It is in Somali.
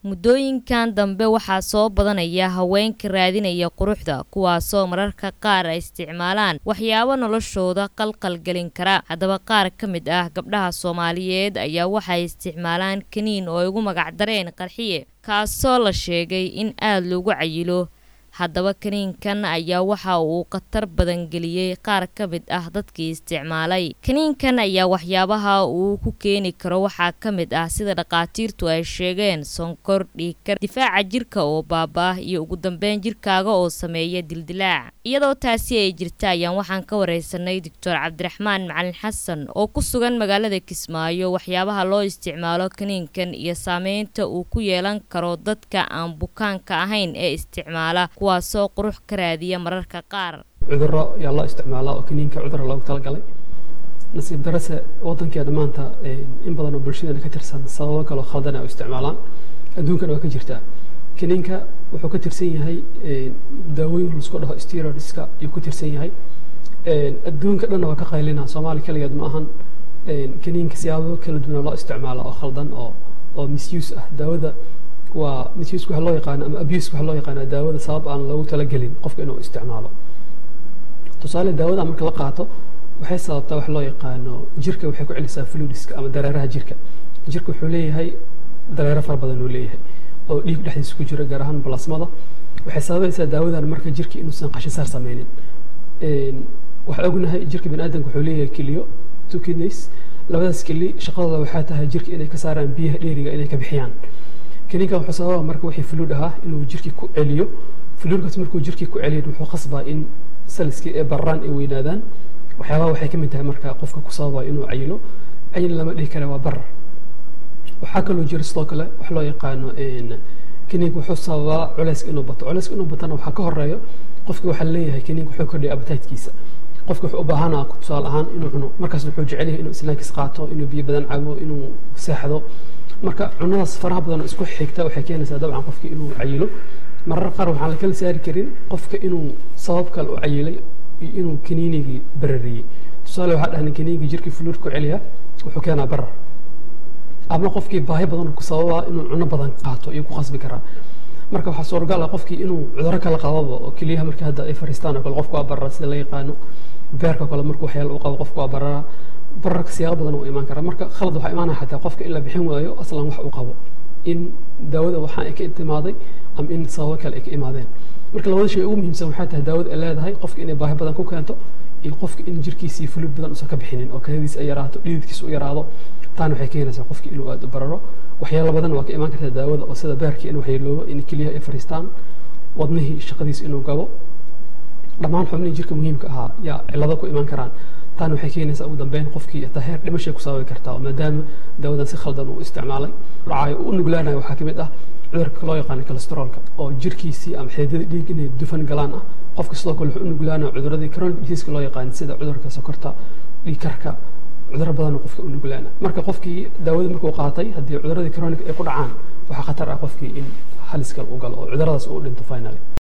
muddooyinkan dambe waxaa soo badanaya haweenka raadinaya quruxda kuwaasoo mararka qaar ay isticmaalaan waxyaabo noloshooda qalqal gelin kara haddaba qaar ka mid ah gabdhaha soomaaliyeed ayaa waxay isticmaalaan kaniin oo ay ugu magacdareen qarxiye kaasoo la sheegay in aada loogu cayilo haddaba kaniinkan ayaa waxa uu khatar badan geliyey qaar ka mid ah dadkii isticmaalay kaniinkan ayaa waxyaabaha uu ku keeni karo waxaa ka mid ah sida dhakhaatiirtu ay sheegeen sonkor dhiigkar difaaca jirka oo baaba-ah iyo ugu dambeyn jirkaaga oo sameeya dildilaac iyadoo taasi ay jirta ayaan waxaan ka wareysanay doctor cabdiraxmaan macalin xasan oo ku sugan magaalada kismaayo waxyaabaha loo isticmaalo kaniinkan iyo saameynta uu ku yeelan karo dadka aan bukaanka ahayn ee isticmaala kuwaasoo qurux ka raadiya mararka qaar cudurro ayaa loo isticmaalaa oo kaniinka cudurra loogu talagalay nasiib darase wadankeena maanta in badan oo bulshadeena ka tirsan sababo kaloo khaldan ay u isticmaalaan adduunkana waa ka jirtaa kaniinka wuxuu ka tirsan yahay daawooyin laisku dhaho steroidska ayuu ku tirsan yahay adduunka dhanna waa ka qaylinaa soomaali kaligeed ma ahan kaniinka siyaabo kala duwana loo isticmaala oo khaldan oo oo misuse ah daawada waa misuse waxa loo yaqaano ama abuse waxa loo yaqaana daawada sabab aan loogu talagelin qofka inuu isticmaalo tusaale daawada marka la qaato waxay sababtaa wax loo yaqaano jirka waxay ku celisaa fluidiska ama dareeraha jirka jirka wuxuu leeyahay dareero fara badan uu leeyahay oo dhiig dhexdiisa ku jira gaar ahaan balasmada waxay sababaysaa daawadan marka jirka inuusan qashisaar sameynin waxaa ognahay jirka bani aadamka wuxuu leeyahay kiliyo two kidneys labadaas kili shaqadooda waxaa tahay jirka inay ka saaraan biyaha dheeriga inay ka bixiyaan kaniinka wuxuu sababa marka wixii fluid ahaa inuu jirkii ku celiyo fluidkaas markuu jirkii ku celiyo wuxuu qasbaa in saliskii ee bararaan ay weynaadaan waxyaabaha waxay ka mid tahay marka qofka ku sababa inuu cayilo cayil lama dhihi kara waa barar waxaa kaloo jira sidoo kale wax loo yaqaano kaniinka wuxuu sababaa culeyska inuu bato culeyska inuu batana waxaa ka horeeyo qofki waxaa leeyahay kaniinka wuxuu kordhiya appetitekiisa qofka wuxuu u baahanaa tusaale ahaan inuu cuno markaas wuxuu jecel yahay inuu islaankiis qaato inuu biyo badan cabo inuu seexdo marka cunadaas faraha badan oo isku xigta waxay keenaysaa dabcan qofki inuu cayilo marar qaar waxaan la kala saari karin qofka inuu sabab kale u cayilay iyo inuu kaniinigii barariyey tusaale waxaa dhahna kaniinigii jirkii fluid ku celiya wuxuu keenaa barar ama qofkii baahi badan ku sababaa inuu cuno badan qaato iyo ku qasbi karaa marka waxaa suuragal ah qofkii inuu cudurro kala qababa oo keliyaha markii hadda ay fariistaan oo kale qofku waa barara sida la yaqaano beerka kale markuu waxyaala u qabo qofku waa barara bararka siyaabo badan uu imaan karaa marka khalad waxaa imaanaya xataa qofka in la bixin waayo aslan wax uu qabo in daawada waxaan ay ka intimaaday ama in sababo kale ay ka imaadeen marka labada shay ugu muhiimsan waxay tahay daawada ay leedahay qofka inay baahi badan ku keento iyo qofka in jirkiisii fuluid badan usan ka bixinin oo kadadiis ay yaraato dhididkiisa u yaraado taana waxay keenaysaa qofki inuu aada u bararo waxyaalo badan waa ka imaan kartaa daawada oo sida beerkii in waxyeeloobo in keliyaha ay fariistaan wadnihii shaqadiisa inuu gabo dhammaan xubnihii jirka muhiimka ahaa yaa cillado ku imaan karaan taana waxay keenaysaa ugu dambeyn qofkii taa heer dhimashay ku sababi kartaa oo maadaama daawadan si khaldan uu isticmaalay dhacaayo u nuglaanayo waxaa ka mid ah cudurka loo yaqaano cholesteroolka oo jirkiisii ama xididada dhiig inay dufan galaan ah qofka sidoo kale wuxuu u nuglaanayo cuduradii chronic diseaska loo yaqaan sida cudurka sokorta dhiigkarka cudurro badan qofka u nuglaana marka qofkii daawada markuu qaatay haddii cuduradii chronic ay ku dhacaan waxaa khatar ah qofkii in halis kale u galo oo cuduradaas uu dhinto finally